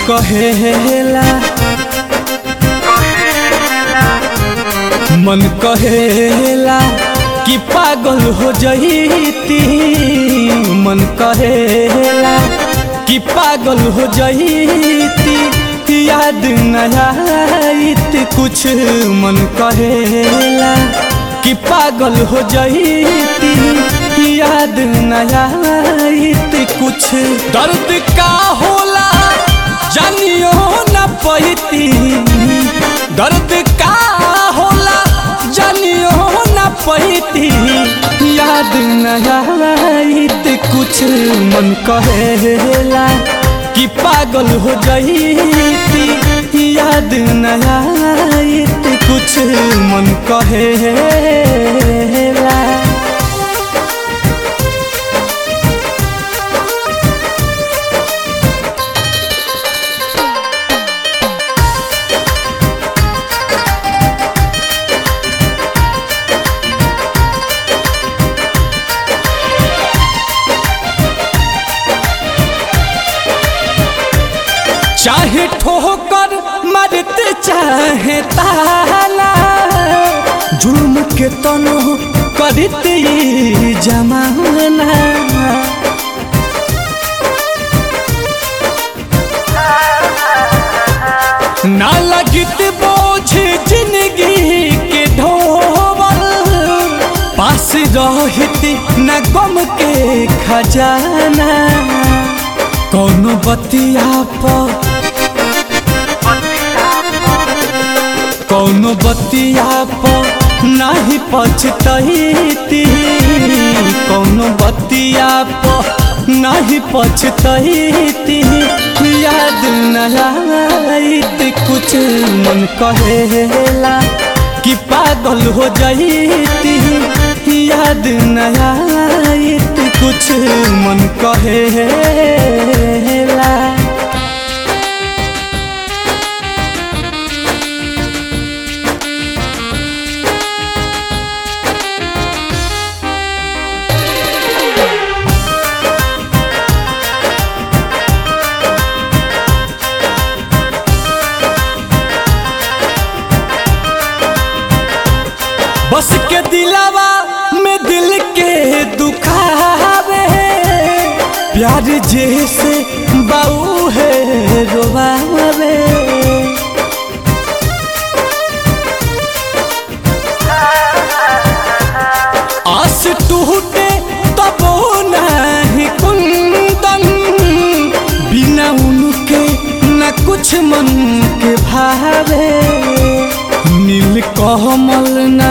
कहेला मन कहेला कि पागल हो जईती मन कहेला कि पागल हो जईती याद नया कुछ मन कहेला कि पागल हो जईती याद नया कुछ दर्द का होला जानियो न पैती दर्द का होला जानियो न पैती याद नया कुछ मन कहेला कि पागल हो जईती याद नया कुछ मन कहेला चाहे ठोकर मरते चाहे ताला जुल्म के तनो करते ई जमाना ना लगित बोझ जिंदगी के ढोबल पास रहती न गम के खजाना कौनो बतिया पर कौनो बतिया पर नाही पछतैती कौनो बतिया पर नाही पछतैती याद नया कुछ मन कहेला कि पागल हो जईती याद नया कुछ मन कहेला बस के दिलावा में दिल के दुखावे प्यार जैसे बाऊ है रोवावे आस टूटे तब नहीं कुंदन बिना उनके न कुछ मन के भावे नील कमल ना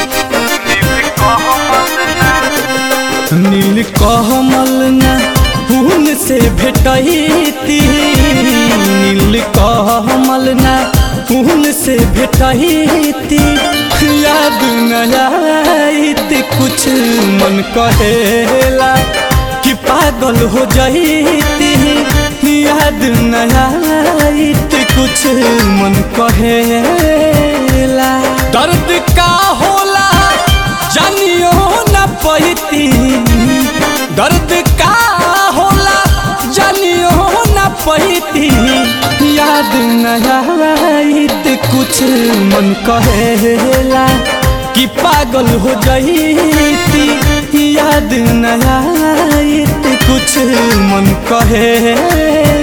नील कमल ना खून से भेटैती नील कमल ना खून से भेटैती याद नया कुछ मन कहेला कि पागल हो जईती याद नया कुछ मन कहेला दर्द का होला जानियो न पैती दर्द का होला जानियो न पैती याद नया कुछ मन कहेला कि पागल हो जईती याद नया कुछ मन कहेला